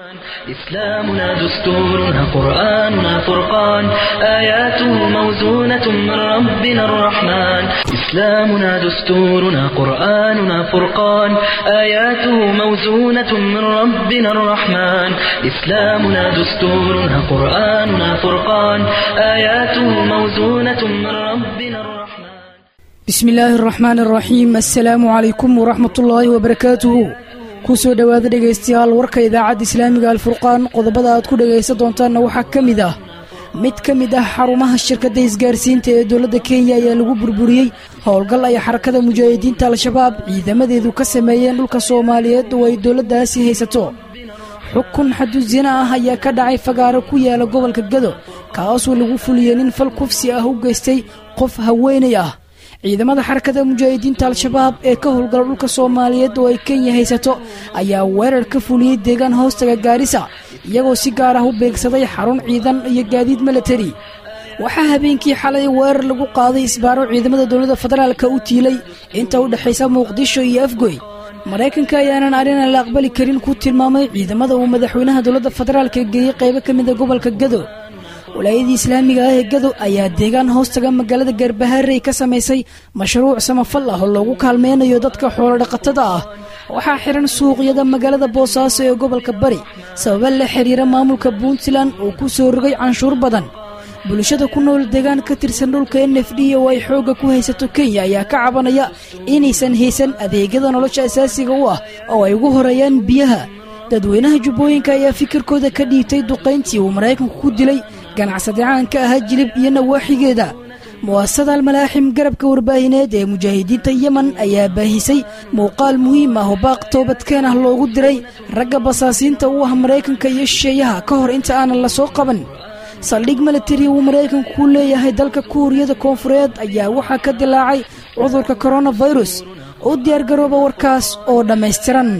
إسلامنا دستورنا قرآننا فرقان آياته موزونة من ربنا الرحمن إسلامنا دستورنا قرآننا فرقان آياته موزونة من ربنا الرحمن إسلامنا دستورنا قرآننا فرقان آياته موزونة من ربنا الرحمن bismi illaahi araxmaan araxiim assalaamu calaykum waraxmatullaahi wabarakaatuhu kusoo dhowaada dhegaystayaal warka idaacadda islaamiga alfurqaan qodobada aad ku dhegaysan doontaanna waxaa ka mid ah mid ka mid ah xarumaha shirkadda isgaarsiinta ee dowladda kenya ayaa lagu burburiyey howlgal ay xarakada mujaahidiinta al-shabaab ciidamadeedu ka sameeyeen dhulka soomaaliyeed oo ay dowladdaasi haysato xukun xadusina ah ayaa ka dhacay fagaaro ku yaala gobolka gado kaasoo lagu fuliyey nin fal kufsi ah u geystay qof haweenay ah ciidamada xarakada mujaahidiinta al-shabaab ee ka howlgala dhulka soomaaliyeed oo ay kenya haysato ayaa weerar ka fuliyey deegaan hoostaga gaarisa iyagoo si gaar ah u beegsaday xarun ciidan iyo gaadiid milatari waxaa habeenkii xalay weerar lagu qaaday isbaaro ciidamada dowladda federaalka u tiilay inta u dhexaysa muqdisho iyo afgoy maraykanka ayaanan arrinaan la aqbali karin ku tilmaamay ciidamada uu madaxweynaha dowladda federaalka geeyey qaybo ka mida gobolka gado walaayadii islaamiga ah ee gado ayaa deegaan hoostaga magaalada gaarbahaarey ka samaysay mashruuc samafal ah oo loogu kaalmeynayo dadka xoolodhaqatada ah waxaa xihan suuqyada magaalada boosaaso ee gobolka bari sababa la xiriira maamulka puntland oo ku soo rogay canshuur badan bulshada ku nool deegaan ka tirsan dhulka n f d oo ay xoogga ku haysato kenya ayaa ka cabanaya inaysan haysan adeegyada nolosha asaasiga u ah oo ay ugu horeeyaan biyaha dadweynaha jubbooyinka ayaa fikirkooda ka dhiibtay duqayntii uu maraykanku ku dilay ganacsade caanka ahaa jilib iyo nawaaxigeeda mu'asasada almalaaxim garabka warbaahineed ee mujaahidiinta yemen ayaa baahisay muuqaal muhiim ah oo baaq toobadkeen ah loogu diray ragga basaasiinta u ah maraykanka iyo shisheeyaha ka hor inta aanan la soo qaban saldhig milatari uu maraykanku ku leeyahay dalka kuuriyada koonfureed ayaa waxaa ka dilaacay cudurka koronafirus u diyaargarooba warkaas oo dhammaystiran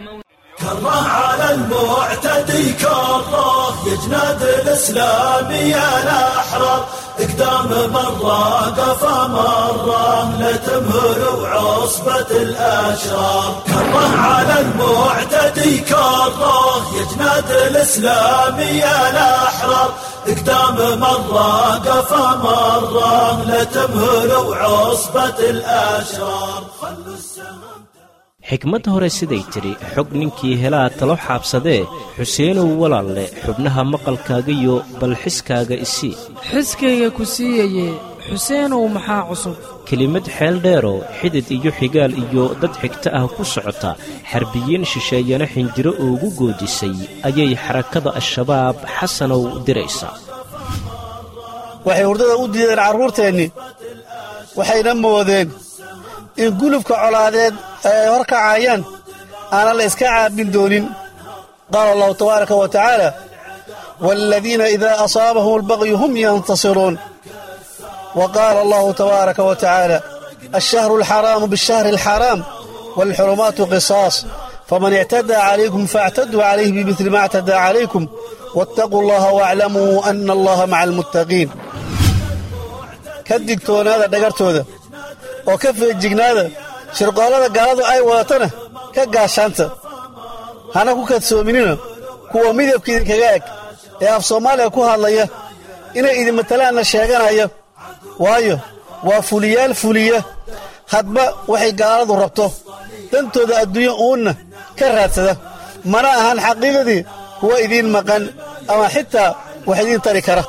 كره على المعتدي كره يجناد الاسلامي الاحرار اقدام مره قفا مره لا تمهر وعصبة الاشرار كره على المعتدي كره يجناد الاسلامي الاحرار اقدام مره قفا مره لا تمهر وعصبة الاشرار خلوا السهم xikmad hore siday tidhi xog ninkii helaa talo xaabsadee xuseenow walaalle xubnaha maqalkaagayo bal xiskaaga isii xiskayga ku siiyaye xuseenow maxaa cusub kelimad xeel dheeroo xidid iyo xigaal iyo dad xigta ah ku socota xarbiyiin shisheeyana xinjiro ugu goodisay ayay xarakada al-shabaab xasanow diraysaa waxay hurdada u diideen carruurteennii waxayna moodeen in gulubka colaadeed ee ay hor kacayaan aanan la iska caabin doonin qaala allahu tabaaraka wa tacaala waaladiina idaa asaabahum albaqyu hum yantasiruun wa qaala allahu tabaaraka wa tacaala alshahru alxaraamu biاlshahri alxaraam waalxurumaatu qisaas faman ictadaa calaykum faاctaduu calayhi bimidli ma اctadaa calaykum waاttaquu allaha waaclamuu ana allaha maca almuttaqiin ka digtoonaada dhagartooda oo ka feejignaada shirqoollada gaaladu ay wadatana ka gaashaanta hana ku kadsoominina kuwa midabka idinkaga eg ee af soomaaliya ku hadlaya inay idin matalaanna sheeganaya waayo waa fuliyaal fuliya hadba waxay gaaladu rabto dantooda adduunyo uunna ka raadsada mana ahan xaqiiqadii kuwa idiin maqan ama xitaa wax idiin tari kara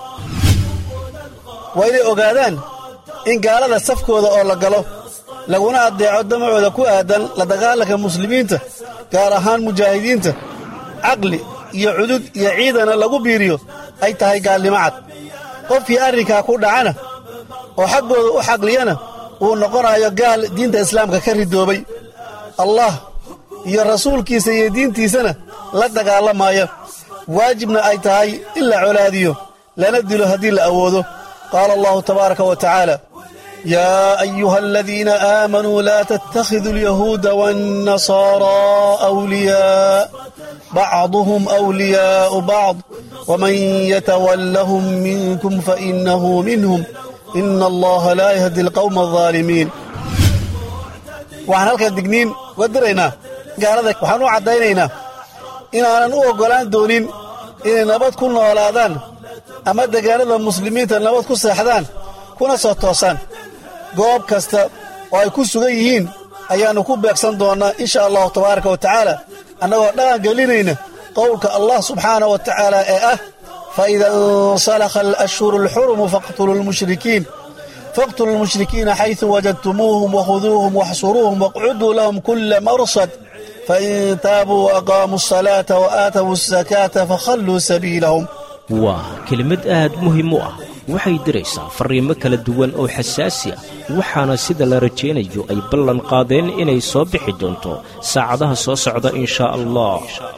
waa inay ogaadaan in gaalada safkooda oo la galo laguna addeeco damacooda ku aadan la dagaalanka muslimiinta gaar ahaan mujaahidiinta caqli iyo cudud iyo ciidana lagu biiriyo ay tahay gaalnimo cad qofkii arrinkaa ku dhacana oo xaggooda u xaqliyana uu noqonayo gaal diinta islaamka ka ridoobay allah iyo rasuulkiisa iyo diintiisana la dagaalamaya waajibna ay tahay in la colaadiyo lana dilo haddii la awoodo qaala allahu tabaaraka wa tacaala يا أيها الذين آمنوا لا تتخذوا اليهود والنصارى أولياء بعضهم أولياء بعض ومن يتولهم منكم فإنه منهم إن الله لا يهدي القوم الظالمين waxaan halkan digniin uga diraynaa gaalada waxaan u caddaynaynaa inaanan u oggolaan doonin inay nabad ku noolaadaan ama degaanada muslimiinta nabad ku seexdaan kuna soo toosaan goob kasta oo ay ku sugan yihiin ayaannu ku beegsan doonnaa insha allahu tabaaraka wa tacaala annagoo dhaqan gelinayna qowlka allah subxaanah wa tacaala ee ah faida insalakha alashhuru alxurumu faqtuluu lmushrikiin faqtuluu lmushrikiina xaysu wajadtumuuhum wakhuduuhum waxsuruuhum waqcuduu lahum kulla marsad fain taabuu waaqaamuu asalaata wa aatawuu asakaata fakhalluu sabiilahum waa kelimad aad muhiim u ah waxay diraysaa farriimo kala duwan oo xasaasi ah waxaana sida la rajaynayo ay ballan qaadeen inay soo bixi doonto saacadaha soo socda in shaa allah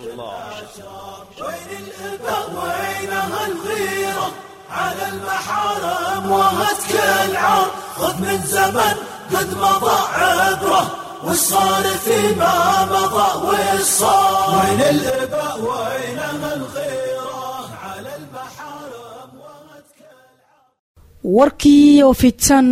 وينها الغيرة على المحارم وهتك العار خذ من زمن قد مضى عبره والصار فيما مضى والصار وين الإباء وينها الغيرة على المحارم warkii oo fidsan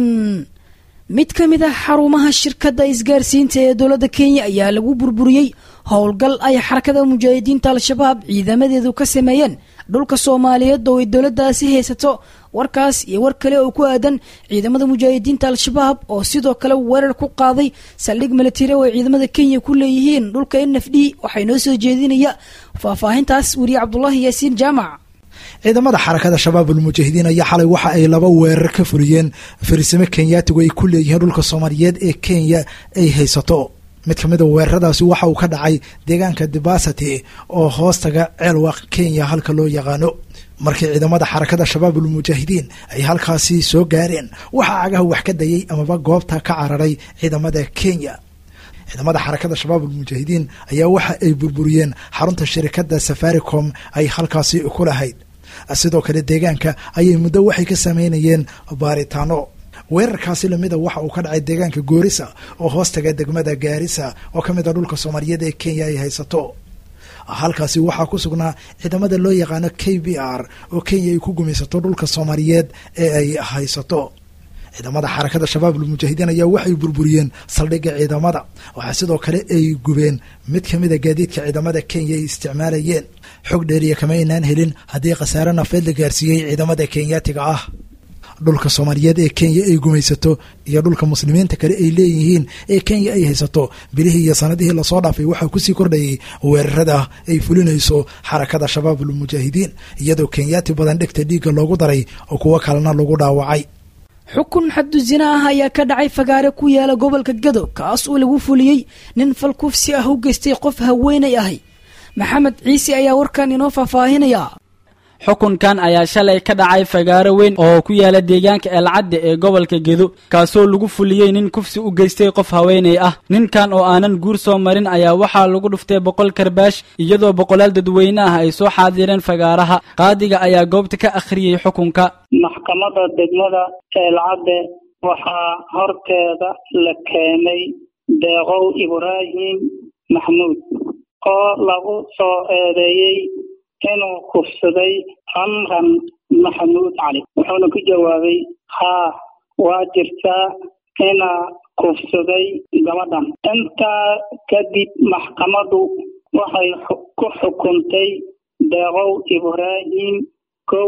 mid ka mid ah xarumaha shirkadda isgaarsiinta ee dowladda kenya ayaa lagu burburiyey howlgal ay xarakada mujaahidiinta al-shabaab ciidamadeedu ka sameeyeen dhulka soomaaliyeed oo ay dowladdaasi haysato warkaas iyo war kale oo ku aadan ciidamada mujaahidiinta al-shabaab oo sidoo kale weerar ku qaaday saldhig militari oo ay ciidamada kenya ku leeyihiin dhulka n f d waxay noo soo jeedinaya faahfaahintaas weriye cabdulaahi yaasiin jaamac ciidamada xarakada shabaabul mujaahidiin ayaa xalay waxa ay laba weerar ka fuliyeen farisimo kenyaatigu ay ku leeyihiin dhulka soomaaliyeed ee kenya ay haysato mid ka mida weeraradaasi waxa uu ka dhacay deegaanka dibasity oo hoostaga ceelwaaq kenya halka loo yaqaano markii ciidamada xarakada shabaabul mujaahidiin ay halkaasi soo gaareen waxaa cagaha wax ka dayay amaba goobta ka cararay ciidamada kenya ciidamada xarakada shabaabul mujaahidiin ayaa waxa ay burburiyeen xarunta shirikada safaricom ay halkaasi ku lahayd sidoo kale deegaanka ayay muddo waxay ka sameynayeen baaritaano weerarkaasi lamida waxa uu ka dhacay deegaanka goorisa oo hoostaga degmada gaarisa oo ka mid a dhulka soomaaliyeed ee kenya ay haysato halkaasi waxaa ku sugnaa ciidamada loo yaqaano k b r oo kenya ay ku gumaysato dhulka soomaaliyeed ee ay haysato ciidamada xarakada shabaabul mujaahidiin ayaa waxay burburiyeen saldhigga ciidamada waxaa sidoo kale ay gubeen mid ka mida gaadiidka ciidamada kenya ay isticmaalayeen xog dheeriya kama aynaan helin haddii khasaare nafeed la gaarsiiyey ciidamada kenyaatiga ah dhulka soomaaliyeed ee kenya ay gumaysato iyo dhulka muslimiinta kale ay leeyihiin ee kenya ay haysato bilihii iyo sanadihii lasoo dhaafay waxaa kusii kordhayay weerarada ay fulinayso xarakada shabaabul mujaahidiin iyadoo kenyaati badan dhegta dhiigga loogu daray oo kuwo kalena lagu dhaawacay xukun xaddu zina ah ayaa ka dhacay fagaare ku yaala gobolka gado kaas oo lagu fuliyey nin falkufsi ah u geystay qof haweenay ahay maxamed ciise ayaa warkan inoo faahfaahinaya xukunkan ayaa shalay ka dhacay fagaaro weyn oo ku yaala deegaanka eelcadde ee gobolka gedo kaasoo lagu fuliyey nin kufsi u geystay qof haweenay ah ninkan oo aanan guur soo marin ayaa waxaa lagu dhuftay boqol karbaash iyadoo boqolaal dadweyne ah ay soo xaadireen fagaaraha qaadiga ayaa goobta ka akhriyey xukunka maxkamadda degmada eelcadde waxaa horteeda la keenay deeqow ibraahim maxmuud oo lagu soo eedeeyey inuu kufsaday camran maxamuud cali wuxuuna ku jawaabay haa waa jirtaa inaa kufsaday gabadhan intaa kadib maxkamaddu waxay ku xukuntay deeqow ibraahim kow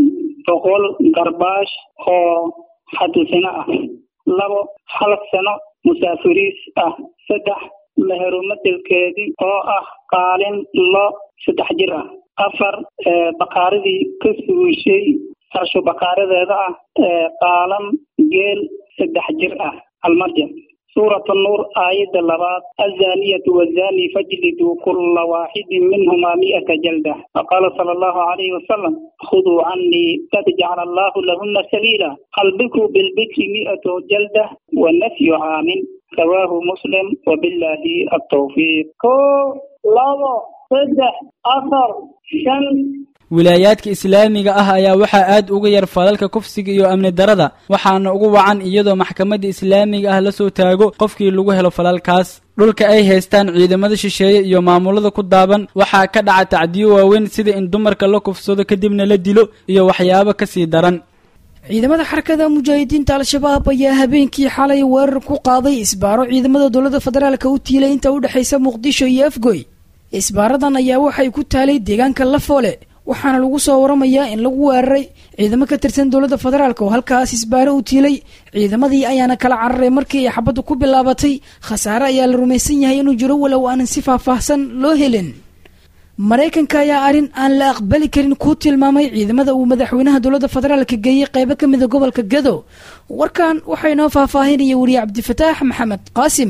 boqol garbaash oo xadisino ah labo hal sano musaafiriis ah saddex meherumadelkeedii oo ah qaalin lo saddex jir ah afar bakaaradii ka suushay farsho bakaaradeeda ah qaalan geel saddex jir ah almarja suurat nuur aayadda labaad azaniyatu wazani fajliduu kulla waaxidin minhumaa mi'ata jalda faqaala sala allahu calayhi wasalam khuduu canii qad jacala allahu lahuna sabiila albikru bilbikri mi'atu jalda wanafyu caamin rawaahu muslim wabilaahi altawfiiq ko labo saddex afar shan wilaayaadka islaamiga ah ayaa waxaa aad uga yar falalka kufsiga iyo amni darada waxaana ugu wacan iyadoo maxkamadda islaamiga ah lasoo taago qofkii lagu helo falalkaas dhulka ay haystaan ciidamada shisheeye iyo maamulada ku daaban waxaa ka dhaca tacdiyo waaweyn sida in dumarka la kufsado kadibna la dilo iyo waxyaabo ka sii daran ciidamada xarakada mujaahidiinta al-shabaab ayaa habeenkii xalay weerar ku qaaday isbaaro ciidamada dowladda federaalka u tiilay inta u dhexaysa muqdisho iyo afgoy isbaaradan ayaa waxay ku taalay deegaanka lafoole waxaana lagu soo waramayaa in lagu weeraray ciidamo ka tirsan dowladda federaalk oo halkaas isbaaro u tiilay ciidamadii ayaana kala cararay markii ay xabaddu ku bilaabatay khasaare ayaa la rumaysan yahay inuu jiro walow aanan si faahfaahsan loo helin maraykanka ayaa arrin aan la aqbali karin ku tilmaamay ciidamada uu madaxweynaha dowladda federaalka geeyey qeybo ka mida gobolka gado warkan waxaa inoo faahfaahinaya weriye cabdifataax maxamed qaasim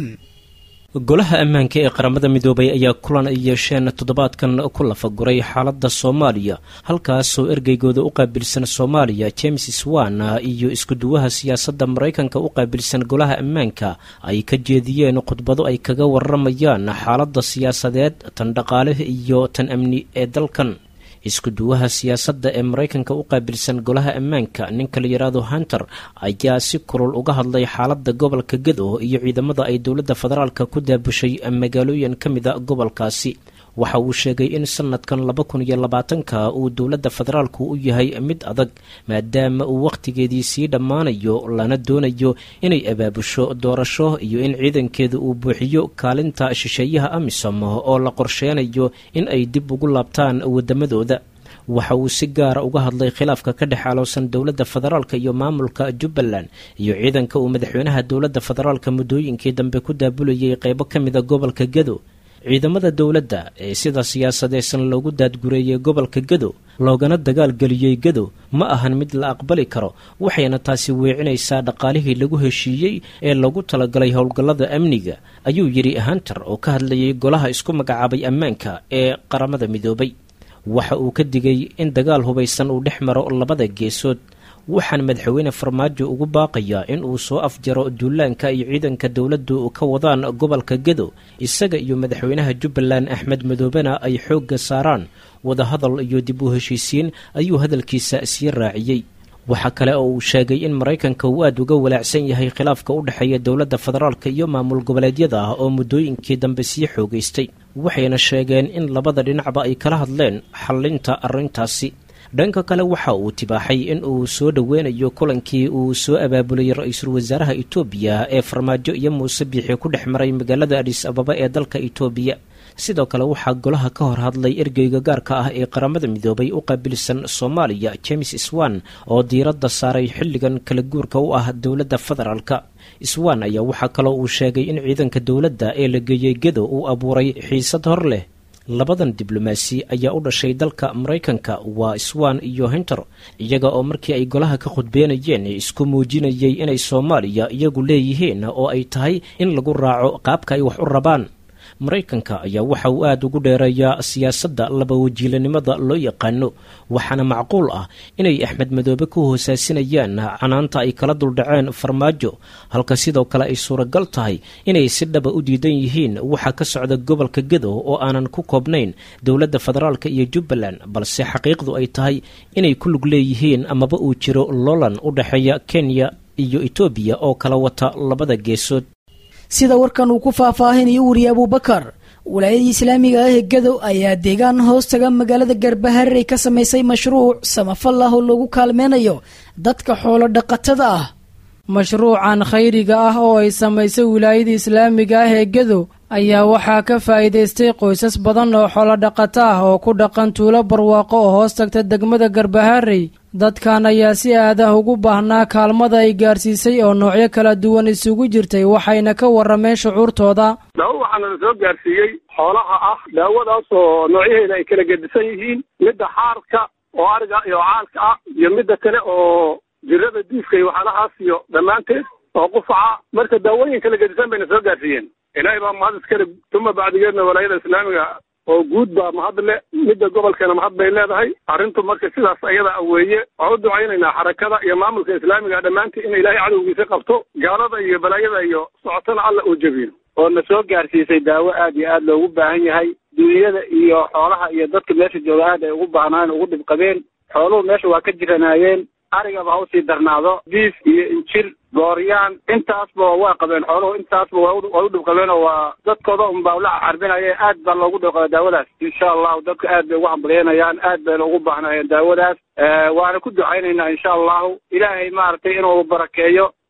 golaha ammaanka ee qaramada midoobay ayaa kulan ay yeesheen toddobaadkan ku lafaguray xaaladda soomaaliya halkaasoo ergeygooda u qaabilsan soomaaliya james swan iyo iskuduwaha siyaasadda maraykanka u qaabilsan golaha ammaanka ay ka jeediyeen khudbado ay kaga waramayaan xaaladda siyaasadeed tan dhaqaale iyo tan amni ee dalkan iskuduwaha siyaasadda ee maraykanka u qaabilsan golaha ammaanka ninka la yidhaahdo hunter ayaa si kulul uga hadlay xaaladda gobolka gado iyo ciidamada ay dowladda federaalka ku daabushay magaalooyin ka mida gobolkaasi waxa uu sheegay in sanadkan laba kun iyo labaatanka uu dowladda federaalku u yahay mid adag maadaama uu wakhtigeedii sii dhammaanayo lana doonayo inay abaabusho doorasho iyo in ciidankeeda uu buuxiyo kaalinta shisheeyaha amisom oo la qorsheynayo in ay dib ugu laabtaan waddamadooda waxa uu si gaara uga hadlay khilaafka ka dhex aloosan dowladda federaalka iyo maamulka jubbaland iyo ciidanka uu madaxweynaha dowladda federaalka muddooyinkii dambe ku daabulayay qeybo ka mida gobolka gado ciidamada dowladda ee sida siyaasadeysan loogu daadgureeyey gobolka gado loogana dagaalgeliyey gado ma ahan mid la aqbali karo waxayna taasi weecinaysaa dhaqaalihii lagu heshiiyey ee lagu talagalay howlgallada amniga ayuu yidhi hunter oo ka hadlayay golaha isku magacaabay ammaanka ee qaramada midoobay waxa uu ka digay in dagaal hubaysan uu dhex maro labada geesood waxaan madaxweyne farmaajo ugu baaqayaa in uu soo afjaro duulaanka iyo ciidanka dowladdu ka wadaan gobolka gado isaga iyo madaxweynaha jubbaland axmed madoobena ay xoogga saaraan wadahadal iyo dib u heshiisiin ayuu hadalkiisa sii raaciyey waxaa kale oo uu sheegay in maraykanka uu aada uga walaacsan yahay khilaafka u dhexeeya dowladda federaalka iyo maamul goboleedyada ah oo muddooyinkii dambe sii xoogaystay waxayna sheegeen in labada dhinacba ay kala hadleen xallinta arrintaasi dhanka kale waxa uu tibaaxay in uu soo dhoweynayo kulankii uu soo abaabulay ra-iisul wasaaraha itoobiya ee farmaajo iyo muuse biixi ku dhex maray magaalada adhis ababa ee dalka itoobiya sidoo kale waxaa golaha ka hor hadlay ergeyga gaarka ah ee qaramada midoobay u qaabilsan soomaaliya james swan oo diiradda saaray xilligan kala guurka u ah dowladda federaalka swan ayaa waxaa kaloo uu sheegay in ciidanka dowladda ee la geeyey gedo uu abuuray xiisad hor leh labadan diblomaasi ayaa u dhashay dalka maraykanka waa swan iyo hinter iyaga oo markii ay golaha ka khudbeenayeen isku muujinayay inay soomaaliya iyagu leeyihiin oo ay tahay in lagu raaco qaabka ay wax u rabaan maraykanka ayaa waxa uu aada ugu dheereeyaa siyaasadda laba wajiilanimada loo yaqaano waxaana macquul ah inay axmed madoobe ku hoosaasinayaan canaanta ay kala duldhaceen farmaajo halka sidoo kale ay suuragal tahay inay si dhaba u diidan yihiin waxa ka socda gobolka gedo oo aanan ku koobnayn dowladda federaalka iyo jubbaland balse xaqiiqdu ay tahay inay ku lug leeyihiin amaba uu jiro loolan u dhexeeya kenya iyo etoobiya oo kala wata labada geesood sida warkan uu ku faahfaahinayo weriye abuubakar walaayadii islaamiga ah ee gadow ayaa deegaan hoos taga magaalada garbaharey ka samaysay mashruuc samafal ah oo lagu kaalmeynayo dadka xoolo dhaqatada ah mashruucan khayriga ah oo ay samaysay wilaayada islaamiga ah ee gadow ayaa waxaa ka faa'iidaystay qoysas badan oo xoolodhaqato ah oo ku dhaqan tuulo barwaaqo oo hoos tagta degmada garbaharey dadkan ayaa si aadah ugu baahnaa kaalmada ay gaarsiisay oo noocyo kala duwan isugu jirtay waxayna ka warrameen shucuurtooda daawo waxaana la soo gaarsiiyey xoolaha ah daawadaas oo noocyaheeda ay kala gedisan yihiin midda xaarka oo ariga iyo caalka ah iyo midda kale oo jirada diifka iyo waxyaalahaas iyo dhammaanteed oo qufaca marka daawooyin kala gedisan bayna soo gaarsiiyeen ilaahay baa mahad iskale tuma bacdigeedna walaayada islaamiga oo guud baa mahad le midda gobolkeena mahad bay leedahay arrintu marka sidaas ayada weeye waan u ducaynaynaa xarakada iyo maamulka islaamiga dhammaantii in ilaahay cadowgiisa qabto gaalada iyo balaayada iyo socotana alla uu jebiyo oo na soo gaarsiisay daawo aad iyo aad loogu baahan yahay duunyada iyo xoolaha iyo dadka meesha jooga aad ay ugu baahnaan ugu dhib qabeen xooluhu meesha waa ka jiranaayeen arigaba ha usii darnaado diif iyo injir gooryaan intaasba waa qabeen xooluhu intaasba waa u dhib qabeen oo waa dadkooda unbaa ula carbinayeen aad baa loogu dhibqaba daawadaas insha allahu dadka aad bay ugu hambalyeynayaan aad bayna ugu baahnayeen daawadaas waana ku ducaynaynaa insha allahu ilaahay maaragtay inuu barakeeyo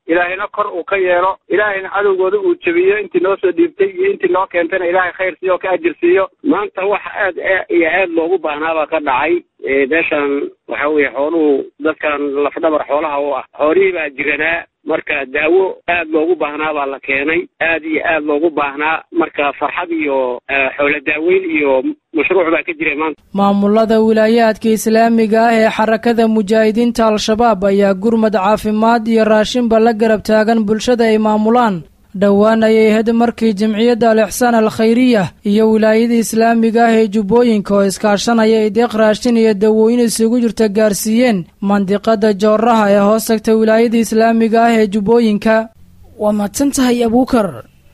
ilaahayna kor uu ka yeelo ilaahayna cadowgooda uu jebiyo intii noo soo dhiibtay iyo intii noo keentayna ilaahay khayr siiyo oo ka ajir siiyo maanta wax aad iyo aad loogu baahnaabaa ka dhacay meeshan waxa weeye xooluhu dadkan lafdhabar xoolaha u ah xoolihii baa jiranaa marka daawo aad loogu baahnaa baa la keenay aad iyo aad loogu baahnaa marka farxad iyo xoolo daaweyn iyo mashruuc baa ka jira maanta maamulada wilaayaadka islaamiga ah ee xarakada mujaahidiinta al-shabaab ayaa gurmad caafimaad iyo raashinba la garab taagan bulshada ay maamulaan dhowaan ayay had markii jamciyadda al ixsaan al khayriya iyo wilaayada islaamiga ah ee jubbooyinka oo iskaashanaya ay deeq raashin iyo dawooyin isugu jirta gaarsiiyeen mandiqada jooraha ee hoos tagta wilaayada islaamiga ah ee jubbooyinka waa mahadsan tahay abuukar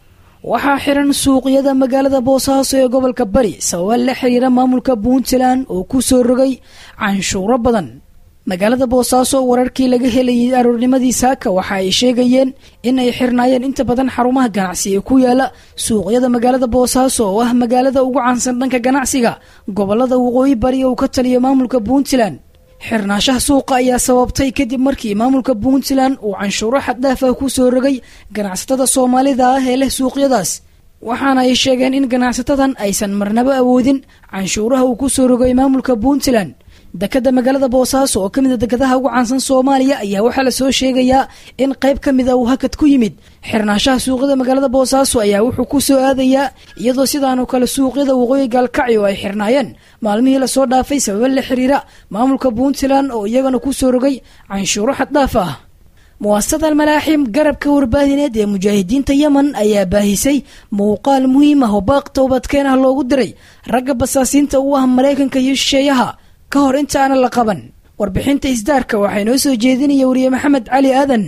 waxaa xiran suuqyada magaalada boosaaso ee gobolka bari sababa la xiriira maamulka puntland oo ku soo rogay canshuuro badan magaalada boosaaso wararkii laga helayay aroornimadii saaka waxa ay sheegayeen in ay xirnaayeen inta badan xarumaha ganacsi ee ku yaala suuqyada magaalada boosaaso oo ah magaalada ugu caansan dhanka ganacsiga gobolada waqooyi bari uu ka taliya maamulka puntland xirnaashaha suuqa ayaa sababtay kadib markii maamulka puntland uu canshuuro xaddaaf ah ku soo rogay ganacsatada soomaalida ah ee leh suuqyadaas waxaana ay sheegeen in ganacsatadan aysan marnaba awoodin canshuuraha uu ku soo rogay maamulka puntland dekada magaalada boosaaso oo ka mid a dekadaha ugu caansan soomaaliya ayaa waxaa lasoo sheegayaa in qayb ka mid a uu hakad ku yimid xirnaashaha suuqyada magaalada boosaaso ayaa wuxuu ku soo aadayaa iyadoo sidaanoo kale suuqyada waqooyi gaalkacyo ay xirnaayeen maalmihii lasoo dhaafay sababa la xiriira maamulka puntland oo iyagana ku soo rogay canshuuro xaddhaaf ah muwaasasada almalaaxim garabka warbaahineed ee mujaahidiinta yemen ayaa baahisay muuqaal muhiim ah oo baaq toobadkeen ah loogu diray ragga basaasiinta u ah maraykanka iyo shisheeyaha ka hor intaana la qaban warbixinta isdaarka waxaa inoo soo jeedinaya wariye maxamed cali aadan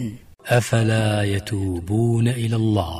أفلا يتوبون إلى الله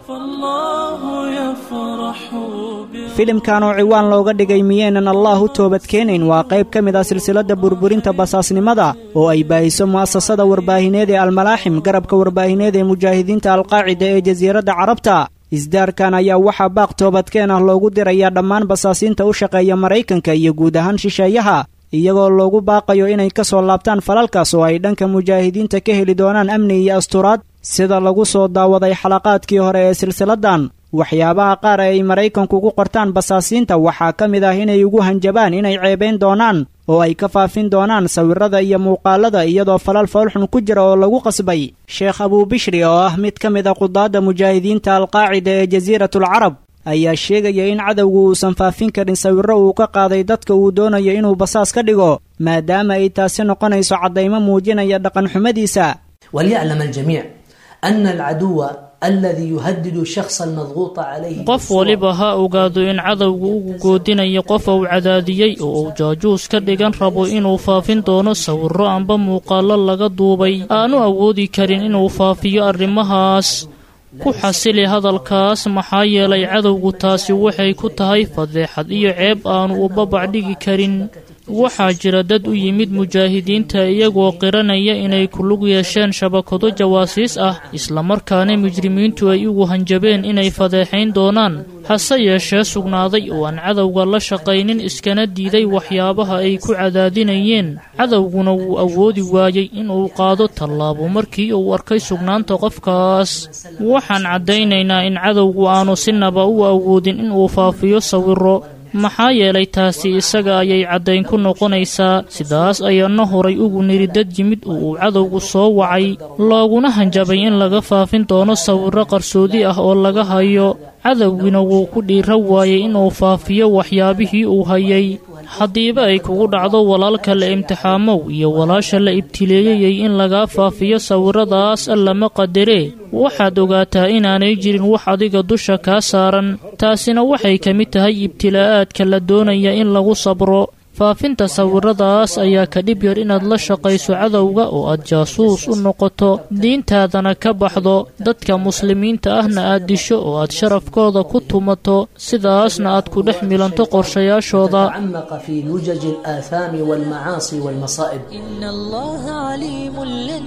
filimkan oo ciwaan looga dhigay miyaynan allah u toobadkeenayn waa qayb ka mid ah silsiladda burburinta basaasnimada oo ay baahiso mu'asasada warbaahineed ee almalaaxim garabka warbaahineed ee mujaahidiinta alqaacida ee jasiiradda carabta isdaarkan ayaa waxaa baaq toobadkeen ah loogu dirayaa dhammaan basaasiinta u shaqeeya maraykanka iyo guud ahaan shisheeyaha iyagoo loogu baaqayo inay ka soo laabtaan falalkaas oo ay dhanka mujaahidiinta ka heli doonaan amni iyo asturaad sida lagu soo daawaday xalaqaadkii hore ee silsiladdan waxyaabaha qaar ee ay maraykanku ugu qortaan basaasiinta waxaa ka mid ah inay ugu hanjabaan inay ceebayn doonaan oo ay ka faafin doonaan sawirrada iyo muuqaalada iyadoo falal foolxun ku jira oo lagu qasbay sheekh abuubishri oo ah mid ka mid a qudaadda mujaahidiinta alqaacida ee jasiiratul carab ayaa sheegaya in cadowgu uusan faafin karin sawirro uu ka qaaday dadka uu doonayo inuu basaas ka dhigo maadaama ay taasi noqonayso caddaymo muujinaya dhaqanxumadiisa وليعلم الجميع أن العدو الذي يهدد الشخص المضغوط عليه qof waliba ha ogaado in cadowgu ugu goodinayo qof uu cadaadiyey oo uu jaajuus ka dhigan rabo inuu faafin doono sawirro amba muuqaallo laga duubay aanu awoodi karin inuu faafiyo arrimahaas ku xasili hadalkaas maxaa yeelay cadowgu taasi waxay ku tahay fadeexad iyo ceeb aanu u babac dhigi karin waxaa jira dad u yimid mujaahidiinta iyagoo qiranaya inay ku lug yeesheen shabakado jawaasiis ah islamarkaana mujrimiintu ay ugu hanjabeen inay fadeexayn doonaan hase yeeshee sugnaaday oo aan cadowga la shaqaynin iskana diiday waxyaabaha ay ku cadaadinayeen cadowguna wuu awoodi waayey inuu qaado tallaabo markii uu arkay sugnaanta qofkaas waxaan caddaynaynaa in cadowgu aanu sinaba u awoodin inuu faafiyo sawirro maxaa yeelay taasi isaga ayay caddayn ku noqonaysaa sidaas ayaana horay ugu niri dad yimid oo uu cadowgu soo wacay looguna hanjabay in laga faafin doono sawirro qarsoodi ah oo laga hayo cadowgina wuu ku dhiira waayey inuu faafiyo waxyaabihii uu hayay haddiiba ay kugu dhacdo walaalka la imtixaamow iyo walaasha la ibtileeyayay in lagaa faafiyo sawirradaas allama qadaree waxaad ogaataa inaanay jirin wax adiga dusha kaa saaran taasina waxay ka mid tahay ibtilaa'aadka la doonaya in lagu sabro faafinta sawirradaas ayaa ka dhib yar inaad la shaqayso cadowga oo aad jaasuus u noqoto diintaadana ka baxdo dadka muslimiinta ahna aad disho oo aad sharafkooda ku tumato sidaasna aad ku dhex milanto qorshayaashooda تعمق في لجج الآثام والمعاصي والمصائب إن الله عليم لن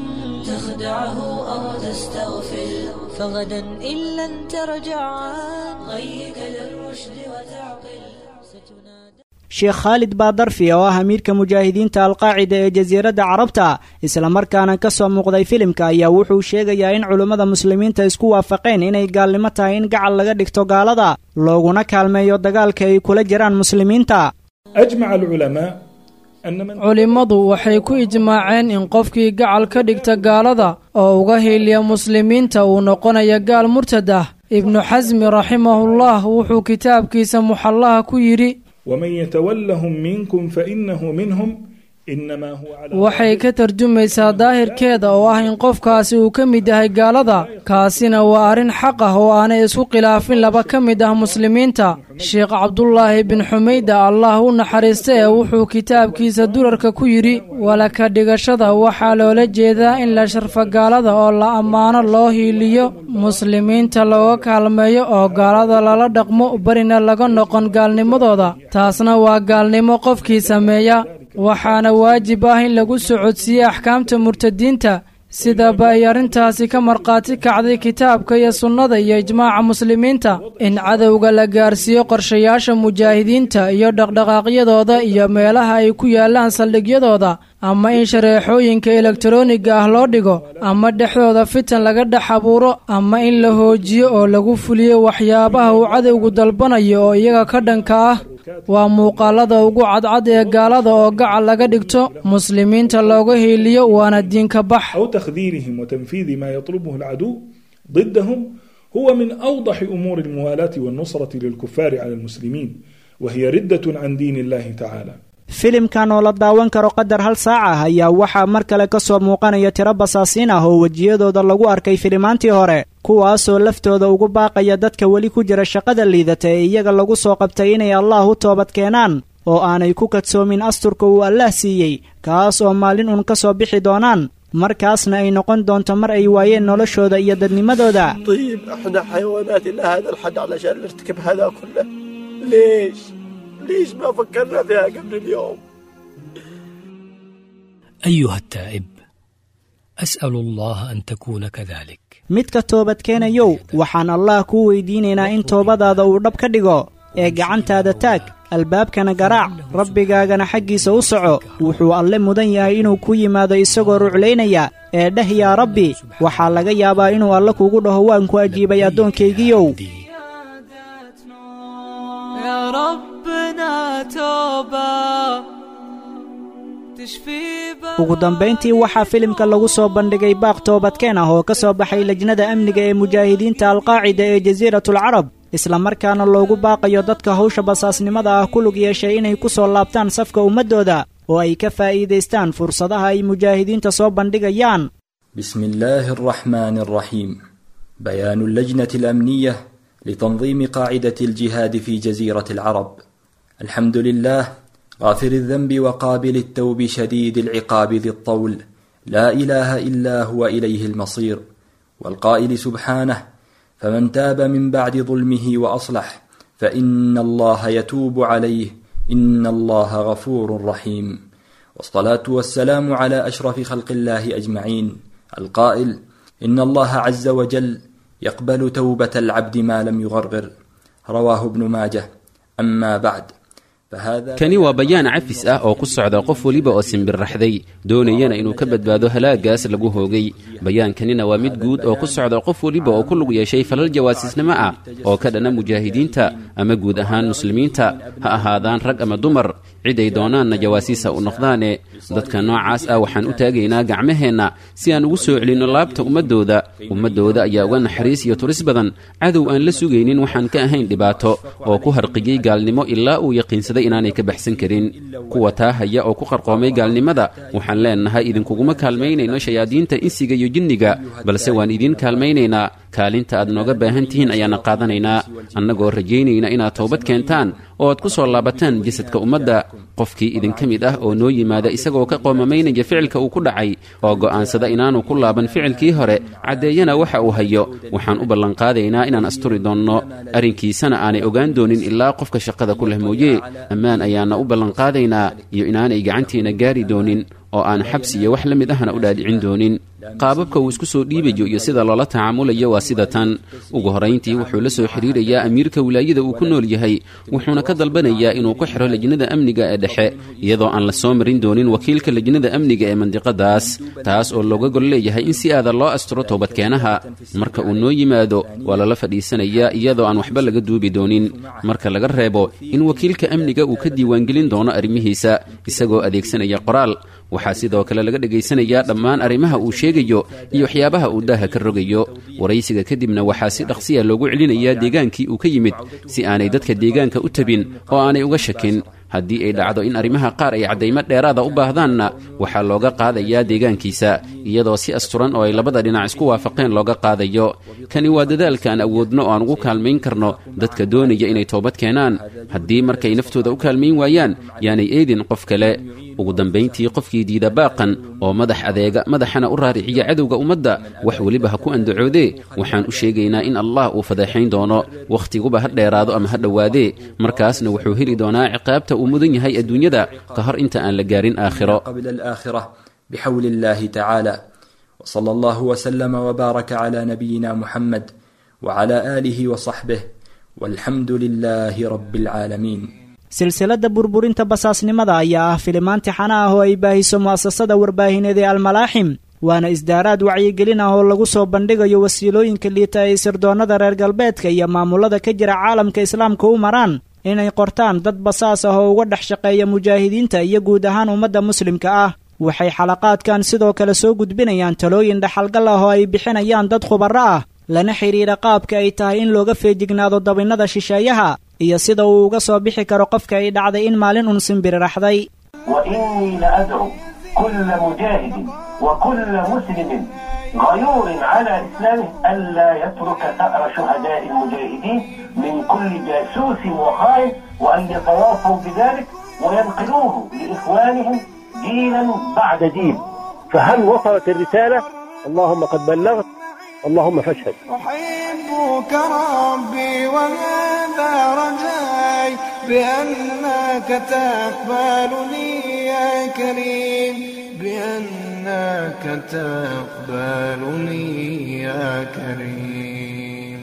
تخدعه أو تستغفر فغدا إن لن ترجع عن غيك للرشد وتعقل ستنادى sheekh khaalid baadarfi oo ah amiirka mujaahidiinta alqaacida ee jasiiradda carabta islamarkaana ka soo muuqday filimka ayaa wuxuu sheegayaa in culummada muslimiinta isku waafaqeen inay gaalnimo tahay in gacal laga dhigto gaalada looguna kaalmeeyo dagaalka ay kula jiraan muslimiinta culimmadu waxay ku ijmaaceen in qofkii gacal ka dhigta gaalada oo uga hiiliya muslimiinta uu noqonayo gaal murtad ah ibnu xasmi raximahullah wuxuu kitaabkiisa muxallaha ku yidhi ومن يتولهم منكم فإنه منهم waxay ka tarjumaysaa daahirkeeda oo ah in qofkaasi uu ka mid yahay gaalada kaasina waa arrin xaq ah oo aanay isku khilaafin laba ka mid ah muslimiinta sheekh cabdulaahi bin xumeyda allah u naxariista ee wuxuu kitaabkiisa durarka ku yidhi walaka dhigashada waxaa loola jeedaa in la sharfa gaalada oo la ammaano loo hiiliyo muslimiinta looga kaalmeeyo oo gaalada lala dhaqmo barina laga noqon gaalnimadooda taasna waa gaalnimo qofkii sameeya waxaana waajib ah in lagu socodsiiye axkaamta murtadiinta sidaba ay arrintaasi ka markhaati kacday kitaabka iyo sunnada iyo ijmaaca muslimiinta in cadowga la gaarsiiyo qorshayaasha mujaahidiinta iyo dhaqdhaqaaqyadooda iyo meelaha ay ku yaallaan saldhigyadooda ama in shareexooyinka elektaroniga ah loo dhigo ama dhexdooda fitan laga dhex abuuro ama in la hoojiyo oo lagu fuliyo waxyaabaha uu cadowgu dalbanayo oo iyaga ka dhanka ah waa muuqaalada ugu cadcad ee gaalada oo gacal laga dhigto muslimiinta looga hiiliyo waana diinka bax أو تخذيلهم وتنفيذ ما يطلبه العدو ضدهم هو من أوضح أمور الموالاة والنصرة للكفار على المسلمين وهي ردة عن دين الله تعالى filimkan oo la daawan karo qadar hal saac ah ayaa waxaa mar kale ka soo muuqanaya tiro basaasiin ah oo wejiyadooda lagu arkay filimaantii hore kuwaasoo laftooda ugu baaqaya dadka weli ku jira shaqada liidata ee iyaga lagu soo qabtay inay allah u toobad keenaan oo aanay ku kadsoomin asturka uu allaah siiyey kaas oo maalin uun ka soo bixi doonaan markaasna ay noqon doonto mar ay waayeen noloshooda iyo dadnimadooda طيب احنا حيوانات الى هذا الحد علشان نرتكب هذا كله ليش ليش ما فكرنا فيها قبل اليوم أيها التائب أسأل الله أن تكون كذلك midka toobadkeenayow waxaan allah kuu weydiinaynaa in toobadaada uu dhab ka dhigo ee gacantaada taag albaabkana garaac rabbigaagana xaggiisa u soco wuxuu alle mudan yahay inuu ku yimaado isagoo ruclaynaya ee dheh yaa rabbi waxaa laga yaabaa inuu alle kugu dhaho waan ku ajiibay addoonkaygiyow يا ربنا توبة تشفي ugu dambayntii waxaa filimka lagu soo bandhigay baaq toobadkeen ah oo ka soo baxay lejnada amniga ee mujaahidiinta alqaacida ee jasiiratul carab islamarkaana loogu baaqayo dadka hawsha basaasnimada ah ku lug yeeshay inay ku soo laabtaan safka ummaddooda oo ay ka faa'iidaystaan fursadaha ay mujaahidiinta soo bandhigayaan بسم الله الرحمن الرحيم بيان اللجنة الأمنية لتنظيم قاعدة الجهاد في جزيرة العرب الحمد لله غافر الذنب وقابل التوب شديد العقاب ذي الطول لا إله إلا هو إليه المصير والقائل سبحانه فمن تاب من بعد ظلمه وأصلح فإن الله يتوب عليه إن الله غفور رحيم والصلاة والسلام على أشرف خلق الله أجمعين القائل إن الله عز وجل يقبل توبة العبد ما لم يغرغر رواه ابن ماجه أما بعد فهذا kani waa bayaan cafis ah oo ku socda qof weliba oo simbirraxday doonayana inuu ka badbaado halaagaas lagu hoogay bayaankanina waa mid guud oo ku socda qof weliba oo ku lug yeeshay falal jawaasiisnimo ah oo ka dhana mujaahidiinta ama guud ahaan muslimiinta ha ahaadaan rag ama dumar cid ay doonaanna jawaasiisa u noqdaane dadka noocaas ah waxaan u taagaynaa gacmaheenna si aan ugu soo celinno laabta ummaddooda ummaddooda ayaa uga naxariis iyo turis badan cadow aan la sugaynin waxaan ka ahayn dhibaato oo ku harqiyey gaalnimo ilaa uu yaqiinsaday inaanay ka baxsan karin kuwa taa haya oo ku qarqoomay gaalnimada waxaan leennahay idinkuguma kaalmaynayno shayaadiinta insiga iyo jinniga balse waan idiin kaalmaynaynaa kaalinta aad nooga baahan tihiin ayaana qaadanaynaa annagoo rajaynayna inaad toobad keentaan oo aad ku soo laabataan jasadka ummadda qofkii idinka mid ah oo noo yimaada isagoo ka qoomamaynaya ficilka uu ku dhacay oo go'aansada inaanu ku laaban ficilkii hore caddeeyana waxa uu hayo waxaan u ballanqaadaynaa inaan asturi doonno arrinkiisana aanay ogaan doonin ilaa qofka shaqada ku leh mooye ammaan ayaana u ballanqaadaynaa iyo inaanay gacantiina gaari doonin oo aan xabsi iyo wax la mid ahna u dhaadhicin doonin qaababka uu isku soo dhiibayo iyo sida loola tacaamulayo waa sida tan ugu horrayntii wuxuu la soo xidhiirayaa amiirka wilaayada uu ku nool yahay wuxuuna ka dalbanayaa inuu ku xidho lejnada amniga ee dhexe iyadoo aan la soo marin doonin wakiilka lejnada amniga ee mandiqadaas taas oo looga gol leeyahay in si aada loo asturo toobadkeenaha marka uu noo yimaado waa lala fadhiisanayaa iyadoo aan waxba laga duubi doonin marka laga reebo in wakiilka amniga uu ka diiwaangelin doono arrimihiisa isagoo adeegsanaya qoraal waxaa sidoo kale laga dhegaysanayaa dhammaan arrimaha uu sheegayo iyo waxyaabaha uu daaha ka rogayo waraysiga kadibna waxaa si dhaqsiya loogu celinayaa deegaankii uu ka yimid si aanay dadka deegaanka u tabin oo aanay uga shakin haddii ay dhacdo in arrimaha qaar ay caddaymo dheeraada u baahdaanna waxaa looga qaadayaa deegaankiisa iyadoo si asturan oo ay labada dhinac isku waafaqeen looga qaadayo kani waa dadaalka aan awoodno oo aan ugu kaalmayn karno dadka doonaya inay toobad keenaan haddii markay naftooda u kaalmayn waayaan yaanay eedin qof kale ugu dambayntii qofkii diida baaqan oo madax adeega madaxana u raariciya cadowga ummadda wax weliba ha ku andacoodee waxaan u sheegaynaa in allah uu fadeexayn doono wakhtiguba ha dheeraado ama ha dhowaadee markaasna wuxuu heli doonaa ciqaabta uu mudan yahay adduunyada ka hor inta aan la gaarin aakhiro قبل الآخرة بحول الله تعالى وصلى الله وسلم وبارك على نبينا محمد وعلى آله وصحبه والحمد لله رب العالمين silsiladda burburinta basaasnimada ayaa ah filimaan tixana ah oo ay baahiso mu'asasada warbaahineed ee almalaaxim waana isdaaraad wacyigelin ah oo lagu soo bandhigayo wasiilooyinka liita ay sirdoonnada reer galbeedka iyo maamulada ka jira caalamka islaamka u maraan inay qortaan dad basaas ah oo uga dhex shaqeeya mujaahidiinta iyo guud ahaan ummadda muslimka ah waxay xalaqaadkan sidoo kale soo gudbinayaan talooyin dhaxalgal ah oo ay bixinayaan dad khubaro ah lana xidhiidha qaabka ay tahay in looga feejignaado dabinnada shisheeyaha iyo sida uu uga soo bixi karo qofka ay dhacday in maalin un simbiriraxday وإني لأدعو كل مجاهد وكل مسلم غيور على إسلامه ألا يترك ثأر شهداء المجاهدين من كل جاسوس وخائن وأن يتواصوا بذلك وينقلوه لإخوانهم جيلا بعد جيل فهل وصلت الرسالة؟ اللهم قد بلغت اللهم فاشهد أحبك ربي وهذا رجاي بأنك تقبلني يا كريم بأنك تقبلني يا كريم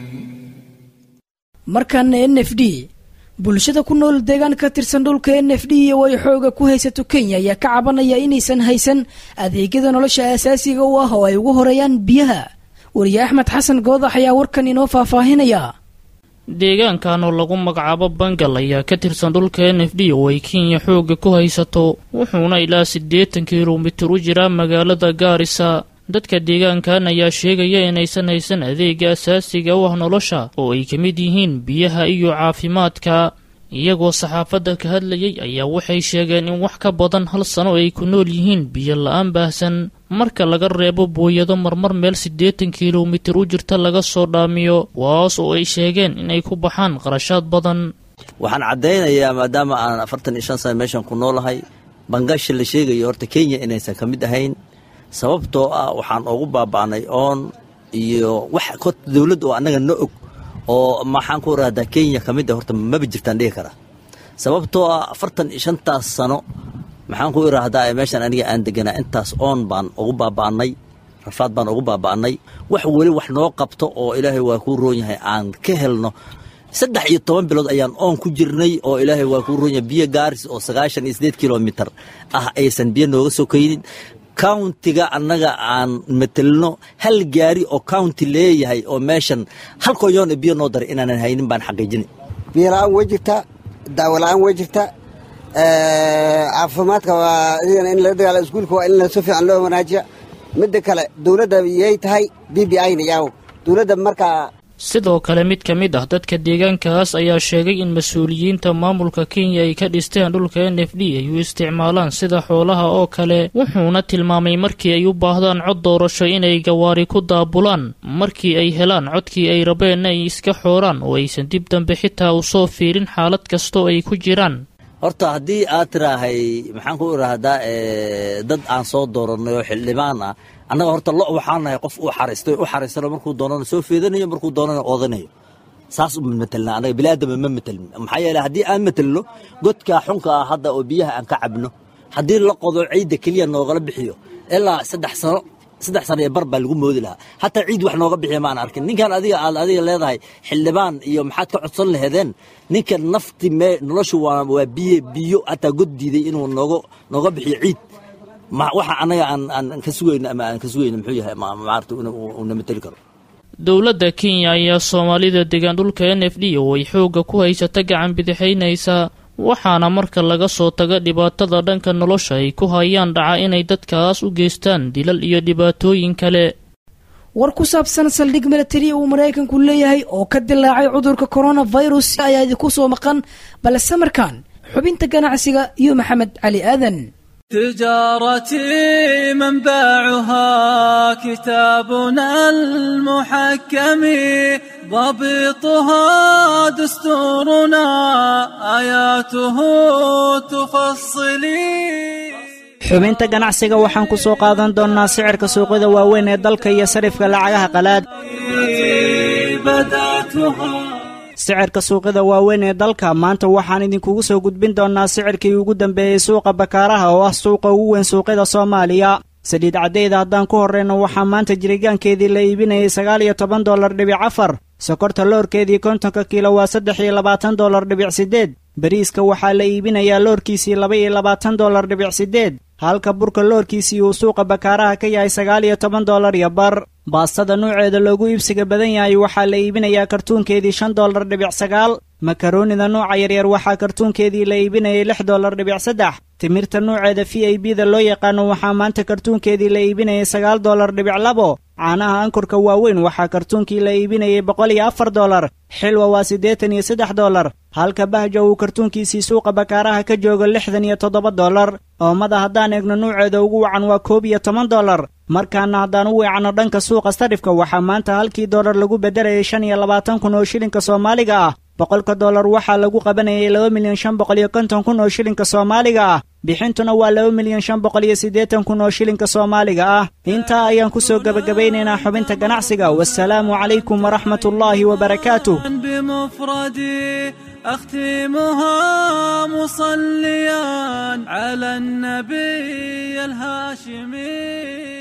markan n f d bulshada ku nool deegaan ka tirsan dhulka n f d oo ay xooga ku haysato kenya ayaa ka cabanaya inaysan haysan adeegyada nolosha asaasiga u ah oo ay ugu horeeyaan biyaha wariye axmed xasan goodax ayaa warkan inoo faahfaahinaya deegaankan oo lagu magacaabo bangal ayaa ka tirsan dhulka n f d oo ay kenya xooga ku haysato wuxuuna ilaa siddeetan kilomitir u jiraa magaalada gaarisa dadka deegaankan ayaa sheegaya inaysan haysan adeega asaasiga u ah nolosha oo ay ka mid yihiin biyaha iyo caafimaadka iyagoo saxaafadda ka hadlayay ayaa waxay sheegeen in wax ka badan hal sano ay ku nool yihiin biyo la-aan baahsan marka laga reebo booyado marmar meel siddeetan kilomitir u jirta laga soo dhaamiyo kuwaas oo ay sheegeen inay ku baxaan qarashaad badan waxaan caddaynayaa maadaama aan afartan iyo shan sana meeshan ku noolahay bangasha la sheegayo horta kenya inaysan ka mid ahayn sababtoo ah waxaan ugu baaba'nay oon iyo wax kot dowladd oo annaga na og oo maxaan ku irahdaa kenya ka mid a horta maba jirtaan dhihi karaa sababtoo ah afartan iyo shantaas sano maxaan ku iraahdaa ee meeshan aniga aan deganaa intaas oon baan ugu baaba'nay rafaad baan ugu baaba'nay wax weli wax noo qabto oo ilaahay waa kuu roon yahay aan ka helno saddex iyo toban bilood ayaan oon ku jirnay oo ilaahay waa kuu roon yahay biyo gaaris oo sagaashan iyo siddeed kilomitir ah aysan biyo nooga soo kaynin countiga annaga aan matelno hal gaari oo county leeyahay oo meeshan hal konyoon biyo noo daray inaanan haynin baan xaqiijinay biyo la-aan way jirtaa daawo la-aan way jirtaa caafimaadka waa idigana in laga dagaala iskuulka waa in si fiican loo wanaajiya midda kale dowladda yay tahay b b i na yaaw dowladda markaa sidoo kale mid ka mid ah dadka deegaankaas ayaa sheegay in mas-uuliyiinta maamulka kenya ay ka dhisteen dhulka n f d ay u isticmaalaan sida xoolaha oo kale wuxuuna tilmaamay markii ay u baahdaan cod doorasho inay gawaari ku daabulaan markii ay helaan codkii ay rabeen ay iska xooraan oo aysan dib dambe xitaa u soo fiirin xaalad kastoo ay ku jiraan horta haddii aad tiraahay maxaan ku irahdaa dad aan soo dooranay oo xildhibaan ah annaga horta lo waxaan nahay qof uu xariistay u xariistano markuu doonana soo feedanayo markuu doonana oodanayo saas uma matelna annaga biniaadama ma matelin maxaa yeele haddii aan matelno godkaa xunka ah hadda oo biyaha aan ka cabno haddii la qodo ciidda keliya noogala bixiyo ilaa saddex sano saddex sano iyo bar baa lagu moodi lahaa hataa ciid wax nooga bixiya maan arkin ninkan adiga aad adiga leedahay xildhibaan iyo maxaad ka codsan laheedeen ninkan nafti mee noloshu waa waa biyo biyo hataa god diiday inuu nooga nooga bixiyo ciid ma waxa annaga aan aan ka sugayno ama aan ka sugayno muxuu yahay ma maarta una mateli karo dowladda kenya ayaa soomaalida degaan dhulka n f d oo ay xoogga ku haysata gacan bidixaynaysaa waxaana marka laga soo taga dhibaatada dhanka nolosha ay ku hayaan dhaca inay dadkaas u geystaan dilal iyo dhibaatooyin kale war ku saabsan saldhig milatari uu maraykanku leeyahay oo ka dilaacay cudurka coronavirus ayaa idinku soo maqan balse markaan xubinta ganacsiga iyo maxamed cali aadan تجارتي منبعها كتابنا المحكم ضبطها دستورنا آياته تفصلي xubinta ganacsiga waxaan ku soo qaadan doonnaa sicirka suuqyada waaweyn ee dalka iyo sarifka lacagaha qalaad sicirka suuqyada waaweyn ee dalka maanta waxaan idinkugu soo gudbin doonnaa sicirkii ugu dambeeyey suuqa bakaaraha oo ah suuqa ugu weyn suuqyada soomaaliya saliid caddeyda haddaan ku horrayno waxaa maanta jirigaankeedii la iibinayay sagaal iyo toban dollar dhibic afar sokorta loorkeedii kontonka kiilo waa saddex iyo labaatan dollar dhibic siddeed bariiska waxaa la iibinayaa loorkiisii laba iyo labaatan dollar dhibic siddeed halka burka loorkiisii uu suuqa bakaaraha ka yahay sagaal iyo toban dollar iyo bar baastada nuuceeda loogu iibsiga badan yahay waxaa la iibinayaa kartuunkeedii shan dollar dhibic sagaal makaroonida nuuca yaryar waxaa kartuunkeedii la iibinayay lix dollar dhibic saddex timirta nuuceeda v i b da loo yaqaano waxaa maanta kartuunkeedii la iibinayay sagaal dollar dhibic labo caanaha ankurka waaweyn waxaa kartuunkii la iibinayay boqol iyo afar dollar xilwa waa siddeetan iyo saddex dollar halka bahja uu kartuunkiisii suuqa bakaaraha ka joogo lixdan iyo toddoba dollar oomada haddaan eegno nuuceeda ugu wacan waa koob iyo toban dollar markaana haddaan u weecanno dhanka suuqa sarifka waxaa maanta halkii dollar lagu beddelayay shan iyo labaatan kun oo shilinka soomaaliga ah boqolka dollar waxaa lagu qabanayay laba milyan shan boqol iyo konton kun oo shilinka soomaaliga ah bixintuna waa laba milyan shan boqol iyo siddeetan kun oo shilinka soomaaliga ah intaa ayaan ku soo gebagabaynaynaa xubinta ganacsiga wasalaamu calaykum waraxmatullaahi wabarakaatuh بمفردي أختمها مصليا على النبي الهاشمي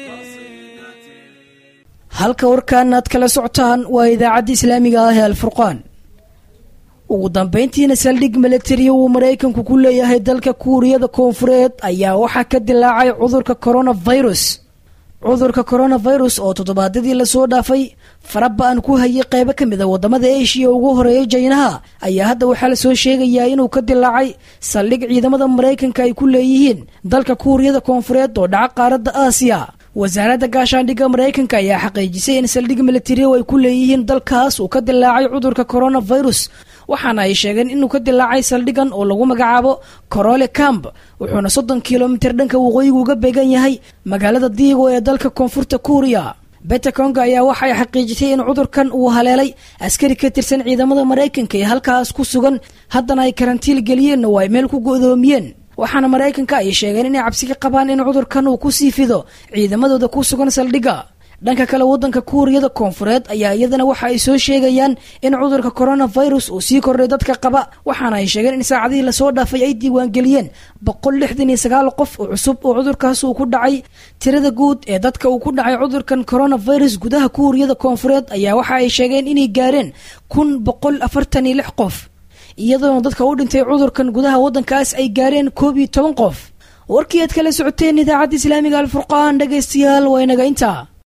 halka warkaan aad kala socotaan waa idaacadda islaamiga ah ee alfurqaan ugu dambayntiina saldhig milatariya uu maraykanku ku leeyahay dalka kuuriyada koonfureed ayaa waxaa ka dilaacay cudurka coronavirus cudurka coronavirus oo toddobaadyadii lasoo dhaafay faraba-an ku hayay qaybo ka mid a wadamada eshiya ugu horeeya jaynaha ayaa hadda waxaa lasoo sheegayaa inuu ka dilaacay saldhig ciidamada maraykanka ay ku leeyihiin dalka kuuriyada koonfureed oo dhaca qaaradda aasiya wasaaradda gaashaandhigga maraykanka ayaa xaqiijisay in saldhig militariya ay ku leeyihiin dalkaas uu ka dilaacay cudurka coronavirus waxaana ay sheegeen inuu ka dilaacay saldhigan oo lagu magacaabo corole camp wuxuuna soddon kilomitir dhanka waqooyigu uga beegan yahay magaalada diigo ee dalka koonfurta kuuriya betakonga ayaa waxay xaqiijisay in cudurkan uu haleelay askari ka tirsan ciidamada maraykanka ee halkaas ku sugan haddana ay karantiil geliyeen oo ay meel ku go'doomiyeen waxaana maraykanka ay sheegeen inay cabsi ka qabaan in cudurkan uu ku sii fido ciidamadooda ku sugan saldhigga dhanka kale waddanka kuuriyada koonfureed ayaa iyadana waxa ay soo sheegayaan in cudurka coronavirus uu sii kordhay dadka qaba waxaana ay sheegeen in saacadihii lasoo dhaafay ay diiwaangeliyeen boqol lixdan iyo sagaal qof oo cusub oo cudurkaas uu ku dhacay tirada guud ee dadka uu ku dhacay cudurkan coronavirus gudaha kuuriyada koonfureed ayaa waxa ay sheegeen inay gaareen kun boqol afartan iyo lix qof iyadoona dadka u dhintay cudurkan gudaha waddankaas ay gaareen koob iyo toban qof warkii aad kala socoteen idaacadda islaamiga alfurqaan dhegaystayaal waa inaga intaa